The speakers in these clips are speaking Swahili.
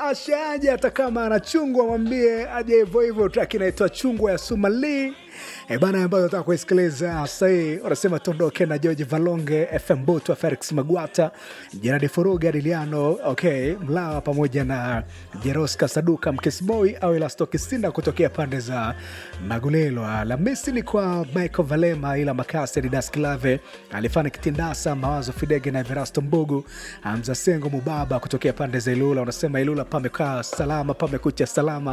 mwashe aje, hata kama ana chungwa mwambie aje hivyo hivyo. Track inaitwa chungwa ya Sumali e bana, ambayo nataka kuisikiliza sahii. Wanasema tuondoke na George Valonge, FM Butwa, Felix Magwata, Jeradi Furuga, Adiliano okay, Mlawa pamoja na Jeroska Saduka Mkisboy au Elasto Kisinda kutokea pande za Magulelo. Alhamisi ni kwa Michael Valema, ila Makasi, Didas Kilave, Alifani Kitindasa, Mawazo Fidege na Verasto Mbugu, Hamza Sengo Mubaba kutokea pande za Ilula. Unasema Ilula pamekaa salama, pamekucha salama.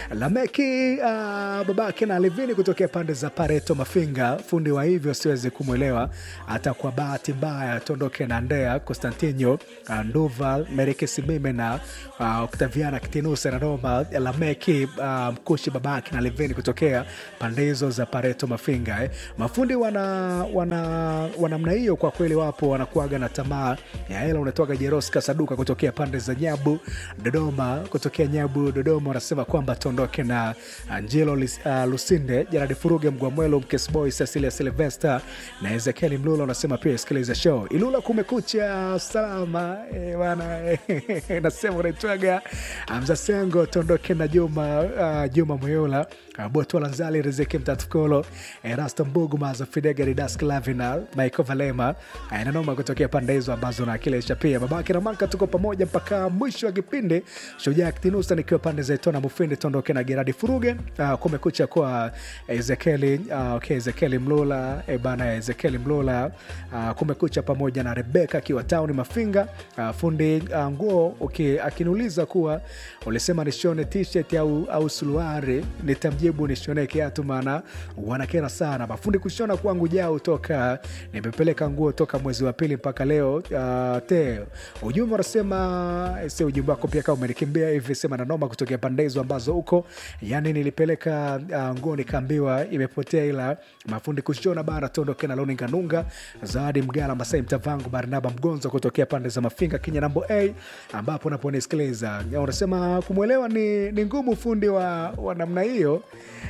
Lameki uh, babake na Alivini kutokea pande za Pareto Mafinga, fundi wa hivyo siwezi kumwelewa hata kwa bahati mbaya. Tuondoke na Ndea Constantino uh, Nduva Merike Simime na uh, Octaviana Kitinusa na Roma Lameki uh, Mkushi babake na Alivini kutokea pande hizo za Pareto Mafinga eh. Mafundi wana wana wanamna hiyo kwa kweli, wapo wanakuaga na tamaa ya hela. Unatoka Jeroska Saduka kutokea pande za Nyabu Dodoma, kutokea Nyabu Dodoma, wanasema kwamba tuondoke na Angelo uh, Lusinde Jaradi Furuge Mgwamwelo Mkesboy Cecilia Silvester na Ezekieli Mlula, unasema pia sikiliza show Ilula kumekucha salama eh, bana eh, nasema unaitwaga Amza Sengo, tuondoke na Juma uh, Juma Moyola Botwala Nzali Riziki Mtatukolo Erasto Mbugu Mazo Fidega Ridas Clavina Michael Valema nanoma kutokea pande hizo ambazo naakilisha pia babake na Manka. Tuko pamoja mpaka mwisho wa kipindi. Shujaa Kitinusa nikiwa pande za Itona Mufindi, tuondoke na Geradi Furuge. Uh, kumekucha kwa Ezekieli uh, okay, Ezekieli Mlula e bana Ezekieli Mlula uh, kumekucha pamoja na Rebeka akiwa tauni Mafinga uh, fundi uh, nguo okay, akiniuliza kuwa ulisema nishone t-shirt au, au suluari nitamjibu nishone kiatu, maana wanakera sana mafundi kushona kwangu jao toka nimepeleka nguo toka mwezi wa pili mpaka leo. Uh, te ujumbe unasema si ujumbe wako pia kama umenikimbia hivi, sema na noma kutokea pande hizo ambazo huko, yani nilipeleka uh, nguo nikaambiwa imepotea, ila mafundi kushona bana. Tuondoke na Loni Nganunga, Zawadi Mgala, Masai Mtavangu, Barnaba Mgonzo kutokea pande za Mafinga, Kenya nambo a ambapo naponisikiliza unasema kumwelewa ni, ni ngumu fundi wa, wa namna hiyo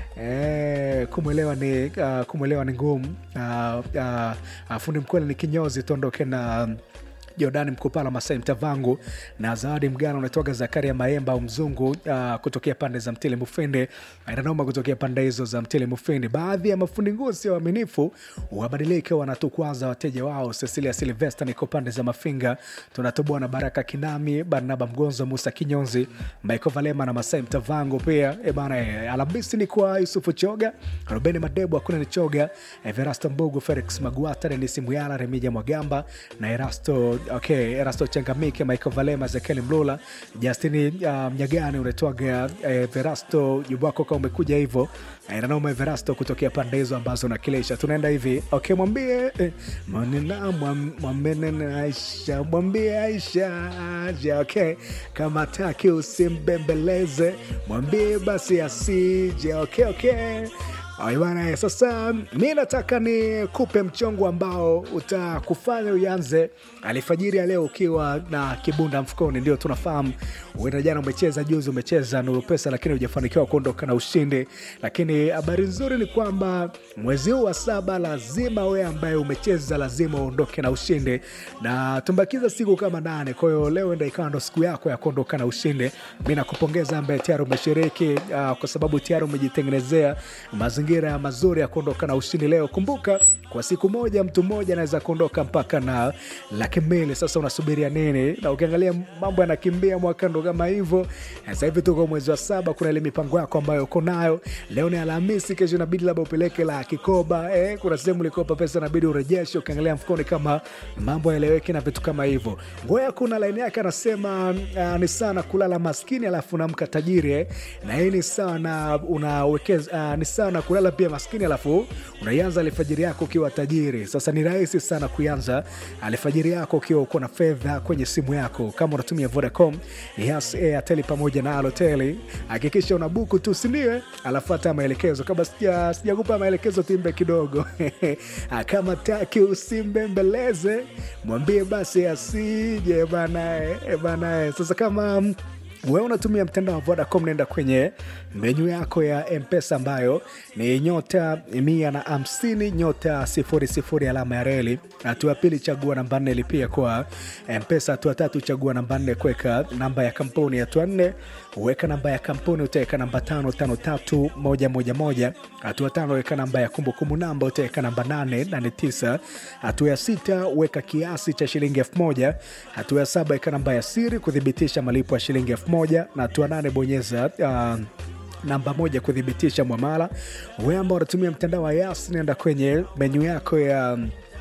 E, kumwelewa ni uh, kumwelewa ni ngumu uh, uh, fundi mkweli ni kinyozi. Tuondoke na Jordani Mkupala, Masai Mtavangu na Zawadi Mgana, unatoka Zakaria Maemba au Mzungu uh, kutokea pande za Mtili Mufindi, Ainanoma kutokea pande hizo za Mtili Mufindi. Baadhi ya mafundi nguo sio waaminifu, wabadilike, wanatukwaza wateja wao. Cecilia Silvester niko pande za Mafinga, tunatoboa na Baraka Kinami, Barnaba Mgonzo, Musa Kinyonzi, Michael Valema na Masai Mtavangu pia. E bana, e, Alhamisi ni kwa Yusufu Choga, Rubeni Madebu, hakuna ni Choga, Everasto Mbugu, Felix Magwata, Denis Muyala, Remija Mwagamba na Erasto Okay, Erasto Changamike, Michael Valema, Zekeli Mlula, Justini uh, Mnyagani unatoaga eh, Verasto jumba wako kama umekuja hivyo eh, nanoma Verasto kutokea pande hizo ambazo nakilisha. Tunaenda hivi okay, mwambie eh, manena mwambene Aisha, mwambie Aisha aje okay, kama taki usimbembeleze, mwambie basi asije okay, okay. Bana, sasa mi nataka ni kupe mchongo ambao utakufanya uanze alfajiri ya leo ukiwa na kibunda mfukoni. Ndio tunafahamu uenda jana umecheza, juzi umecheza Nuru Pesa, lakini hujafanikiwa kuondoka na ushindi. Lakini habari nzuri ni kwamba mwezi huu wa saba lazima wewe ambaye umecheza lazima uondoke na ushindi, na tumbakiza siku kama nane. Kwa hiyo leo enda ikawa ndo siku yako ya kuondoka na ushindi. Mi nakupongeza ambaye tayari umeshiriki, uh, kwa sababu tayari umejitengenezea mazingira mazuri ya kuondoka na ushindi leo. Kumbuka kwa siku moja mtu mmoja anaweza kuondoka mpaka na laki mbili. Sasa unasubiria nini? Na ukiangalia mambo yanakimbia mwaka ndo kama hivyo. Sasa hivi tuko mwezi wa saba, kuna ile mipango yako ambayo uko nayo. Leo ni Alhamisi, kesho inabidi labda upeleke la kikoba eh, kuna sehemu ulikopa pesa inabidi urejeshe. Ukiangalia mfukoni kama mambo yaeleweki na vitu kama hivyo. Ngoya kuna laini yake anasema uh, ni sana kulala maskini alafu unamka tajiri eh, na hii ni sana unawekeza uh, ni sana kulala pia maskini alafu unaianza alfajiri yako ukiwa tajiri. Sasa ni rahisi sana kuanza alfajiri yako ukiwa uko na fedha kwenye simu yako. Kama unatumia Vodacom, Yas, Airtel pamoja na Halotel, hakikisha una buku tu, sindio? Alafu hata maelekezo kabla sija sijakupa maelekezo, timbe kidogo kama taki usimbembeleze, mwambie basi asije banae banae. Sasa kama wewe unatumia mtandao wa vodacom naenda kwenye menyu yako ya mpesa ambayo ni nyota mia na hamsini nyota sifuri sifuri alama ya reli hatua ya pili chagua namba nne lipia kwa mpesa hatua tatu chagua namba nne kuweka namba ya kampuni hatua nne weka namba ya kampuni utaweka namba tano tano tatu moja moja moja hatua tano weka namba ya kumbukumbu namba utaweka namba nane nane tisa hatua ya sita weka kiasi cha shilingi elfu moja hatua ya saba weka namba ya siri kuthibitisha malipo ya shilingi elfu moja na hatua nane bonyeza uh, namba moja kuthibitisha mwamala we ambao unatumia mtandao wa yas naenda kwenye menyu yako ya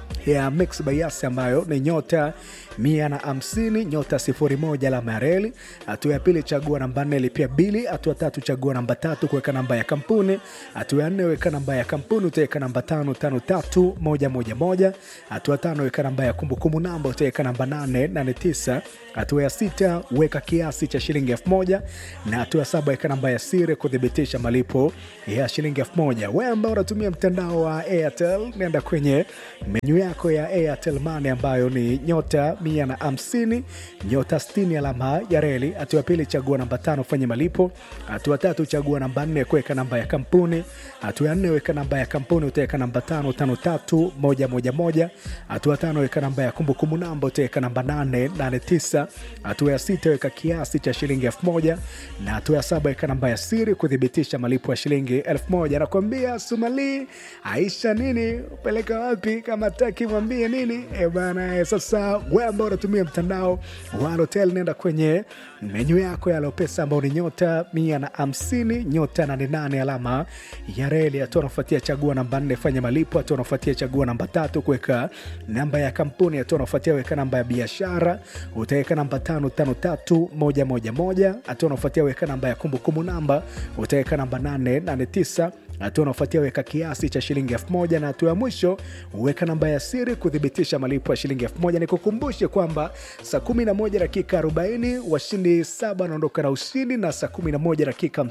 ya mix by yas ambayo ni nyota mia na hamsini nyota sifuri moja alama ya reli hatua ya pili chagua namba nne lipia bili hatua tatu chagua namba tatu kuweka namba ya kampuni hatua ya nne weka namba ya kampuni utaweka namba tano tano tatu moja moja moja hatua tano weka namba ya kumbukumbu namba utaweka namba nane nane tisa hatua ya sita weka kiasi cha shilingi elfu moja na hatua ya saba weka namba ya siri kuthibitisha malipo ya shilingi elfu moja we ambao unatumia mtandao wa airtel nenda kwenye menyu yako ya airtel money ambayo ni nyota mia na hamsini nyota 60 alama ya reli hatua ya pili chagua namba tano fanye malipo hatua tatu chagua namba nne kuweka namba ya kampuni hatua ya nne weka namba ya kampuni utaweka namba tano tano tatu moja moja moja hatua tano weka namba ya kumbukumbu namba utaweka namba nane nane tisa hatua ya sita weka kiasi cha shilingi elfu moja na hatua ya saba weka namba ya siri kuthibitisha malipo ya shilingi elfu moja nakwambia sumali aisha nini upeleka wapi kama taki mwambie nini e bana e, sasa we ambao unatumia mtandao wa hotel nenda kwenye menyu yako ya lopesa ambao ni nyota mia na hamsini nyota nane nane alama ya reli hatua unafuatia chagua namba nne fanya malipo hatua unafuatia chagua namba tatu kuweka namba ya kampuni hatua unafuatia weka namba ya biashara utaweka namba tano tano tatu moja moja moja hatua unafuatia weka namba ya kumbukumbu namba utaweka namba nane nane tisa hatua unaofuatia weka kiasi cha shilingi elfu moja na hatua ya mwisho weka namba ya siri kuthibitisha malipo ya shilingi elfu moja nikukumbushe kwamba saa 11 dakika 40 washindi saba wanaondoka na ushindi na saa 11 dakika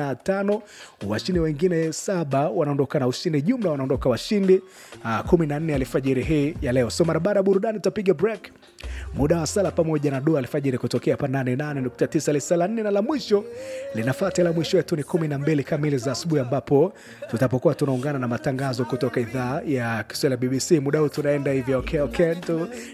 55 washindi wengine saba wanaondoka na ushindi jumla wanaondoka washindi uh, 14 alfajiri hii ya leo so mara baada ya burudani tutapiga break muda wa sala pamoja na dua alfajiri kutokea hapa 88.9 lisala 4 na la mwisho linafata la mwisho yetu ni 12 kamili za asubuhi ambapo tutapokuwa tunaungana na matangazo kutoka idhaa ya kiswahili ya bbc muda huu tunaenda hivyo okay, okay, tu